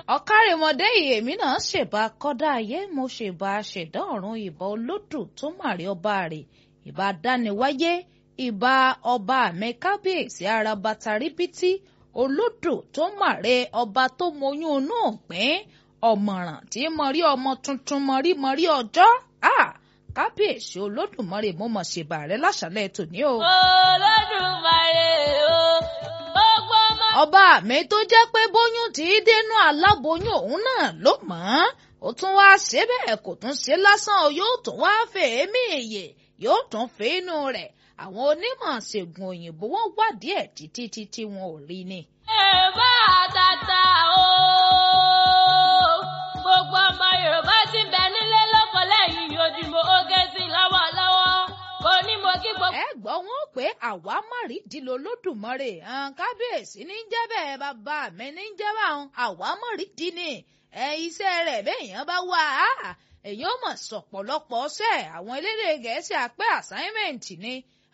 ọ̀kárìmọ̀dé èmi náà ṣèbá kọ́dá ayé mo ṣèbá ṣẹ̀dá ọ̀run ìbà olódù tó màrí ọba rẹ̀ ìbà dániwáyé ìbà ọba mi kábíyèsí ara bàtàrí bítí olódù tó màrí ọba tó moyún inú òpin ọ̀mọ̀ràn tí mo rí ọmọ tuntun mo rí mo rí ọjọ́ kábíyèsí olódùmarè mo mọ̀ ṣèbà rẹ láṣálẹ̀ tòní o. olódùmarè o gbogbo ọmọ. ọba mi tó jẹ́ pé bóyún tí í dénú aláboyún òun náà ló mọ̀ ọ́n ó tún wá ṣe bẹ́ẹ̀ kò tún ṣe lásán o yóò tún wá fèémí èyè yóò tún fèénú rẹ̀ àwọn onímọ̀ ṣègùn òyìnbó wọ́n wádìí ẹ̀ títí títí wọn ò rí ni. ẹ bá àtàtà o gbogbo ọmọ yorùbá ti bẹ nílé lóko lẹ́yìn ojúmọ́ oge sí lọ́wọ́lọ́wọ́ kò ní mo kí gbogbo. ẹ gbọ́ wọn pé àwa mọ̀rídìí lolódùmarè hàn kábíyèsí ní jẹ́ bẹ́ẹ̀ bàbá mi ní jẹ́ báwọn àwa mọ̀rídìí ni ẹ iṣẹ́ rẹ̀ béèyàn bá wà á èyàn mọ̀ sọ̀pọ̀lọpọ̀ ṣẹ́ àwọn elédè gẹ̀ẹ́sì àpẹ́ assignment ni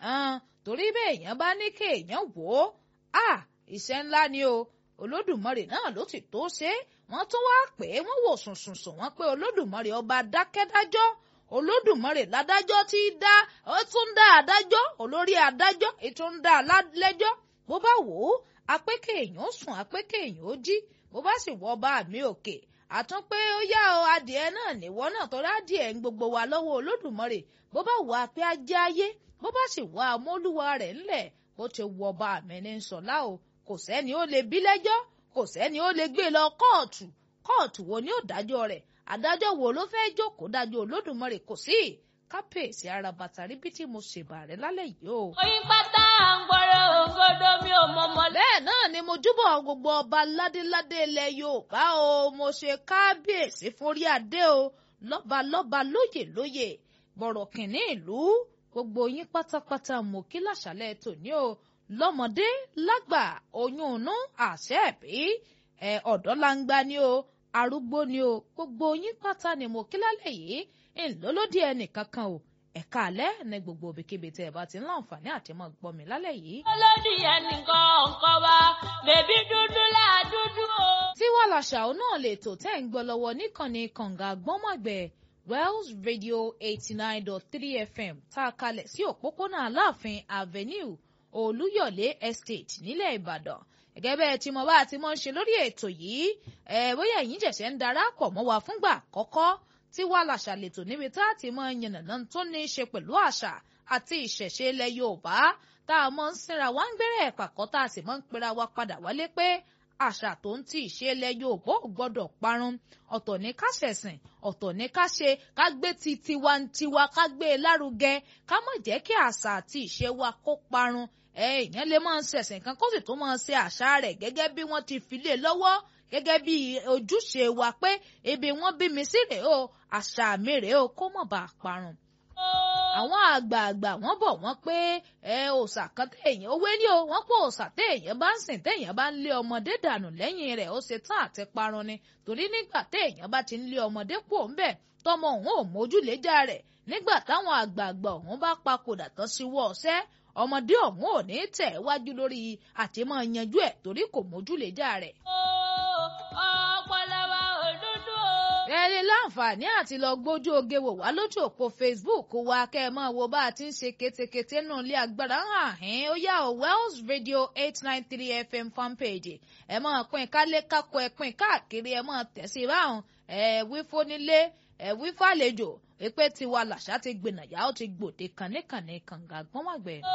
torí béèyàn bá ní kéèyàn wò ó iṣẹ́ ńlá ni o olódùmarè náà ló ti tó ṣe wọ́n tún wá pé wọ́n wò sùnsùnsùn wọ́n pé olódùmarè ọba dákẹ́dájọ́ olódùmarè ládájọ́ tí í dá ó tún dá adájọ́ olórí adájọ́ ètò ń dá lẹ́jọ́ bó bá wò ó apẹ́kẹ́ èèyàn sùn apẹ́kẹ́ èèyàn ó jí bó bá sì wọ ọba mi òkè àtún pé ó yá o adìẹ náà níwọ náà tó rádìẹ ń gbogbo wa lọ́wọ́ olódùmarè bó bá wọ apẹ́ ajé ayé bó bá sì wọ amólúwa rẹ̀ ńlẹ̀ bó ti wọ ọba mi ní sọlá o kò sẹ́ni ó lè bí lẹ́jọ́ kò sẹ́ni ó lè gbé lọ kóòtù kóòtù wo ni ó dájọ́ rẹ̀ adájọ́ wo ló fẹ́ jókòó dájọ́ olódùmarè kò sí kápẹ́ẹ̀sì ara bàtà rí bí tí mo ṣèbà rẹ̀ lálẹ́ yìí o. oyin pátá à ń gbọ́rọ̀ òǹgòdò mi ò mọ̀mọ́. bẹ́ẹ̀ náà ni mo júbọ̀ gbogbo ọba ládéládé ilẹ̀ yorùbá o mo ṣe kábíyèsí forí adé o lọ́balọ́ba lóyè lóyè bọ̀rọ̀ kìnní ìlú gbogbo yín pátápátá mo kí láṣálẹ̀ tòní o lọ́mọdé lágbà oyún inú àṣẹ ẹ̀bí ẹ̀ ọ̀dọ́ langba ni o arúgbó ni o gbogbo yín pátá ni mo kí lálẹ́ yìí ńlọ́lọ́dí ẹnìkankan o ẹ̀ka alẹ́ ní gbogbo òbíkíbi tẹ́ ẹ bá ti ń láǹfààní àti mọ́ gbọ́ mi lálẹ́ yìí. olódì ẹnìkan ọ̀kan wa bèbí dúdú láà dúdú o. tí wàá làṣà òun náà lè tò tẹ́ ń gbọ́ lọ́wọ́ níkànnì kànga gbọ́mọ̀gbẹ́ Wells Radio eighty nine dot three FM tá a kalẹ̀ sí òpópónà Aláàfin Avenue Olúyọ̀lé Estate nílẹ̀ Ìbàdàn gẹ́gẹ́ bẹ́ẹ̀ tí mo bá ti mọ̀ ń ṣe lórí ètò yìí ẹ̀ bóyá ẹ̀yin ṣẹ̀ṣẹ̀ ń darapọ̀ mọ́ wa fúngbà àkọ́kọ́ tí wàá làṣà lètò níbi tá a ti mọ yànnàná tó ní í ṣe pẹ̀lú àṣà àti ìṣẹ̀ṣe ilẹ̀ Yorùbá tá a mọ̀ ń sinra wá ń gbẹ́rẹ́ ẹ̀pàkọ́ tá a sì mọ̀ ń pera wa padà wálé pé àṣà tó ń ti ìṣe ilẹ̀ Yorùbá ò gbọ́dọ̀ parun ọ̀tọ̀ ní ká ṣẹ̀sìn ọ̀tọ̀ ní ká ṣe ká gbé ti tiwantiwa ká gbé e lárugẹ ká má jẹ́ kí àṣà àti ìṣe wa kó parun èèyàn lè máa ń ṣẹ̀sìn kan kó sì tún máa ṣe àṣà rẹ̀ gẹ́gẹ́ bí wọ́n ti fi lé lọ́wọ́ gẹ́gẹ́ bí ojúṣe wa pé ibi wọ́n bí mi sí rèé o àṣà mi rèé o kó mọ̀ bá a parun. àwọn àgbààgbà wọ́n bọ̀ wọ́n pé ẹ òòṣà kan téèyàn owó ní o wọ́n pé òòṣà téèyàn bá ń sìn téèyàn bá ń lé ọmọdé dànù lẹ́yìn rẹ̀ ó ṣe tán àti parun ni torí nígbà téèyàn bá ti ń lé ọmọdé pò ń bẹ̀ tọmọ òun ò mójúléjà rẹ̀ nígbà táwọn àgbààgbà òun bá papòdà tán síwọ́ ọ̀sẹ́ ọmọdé ọ̀hún ò ní tẹ̀ wájú lórí àtìmọ́ yanjú ẹ̀ torí kò mójúléjà rẹ̀. ọpọlọ wa ò dúdú o. ẹ lè láǹfààní àti lọ gbójú oge wò wá lójú òpó Facebook wa kẹ́ ẹ máa wo bá a ti ń ṣe ketekete nù ilé agbára hàn án ó yá o Wells Radio eight nine three FM fanpage ẹ máa pín kálé kákó ẹ pín káàkiri ẹ máa tẹ̀ sí báwọn ẹ wí fónílé ẹ wí fàlejò pé tiwa làṣà ti gbìnàyà ó ti gbòde kànníkànní kànga gbọ́nwàgbẹ́.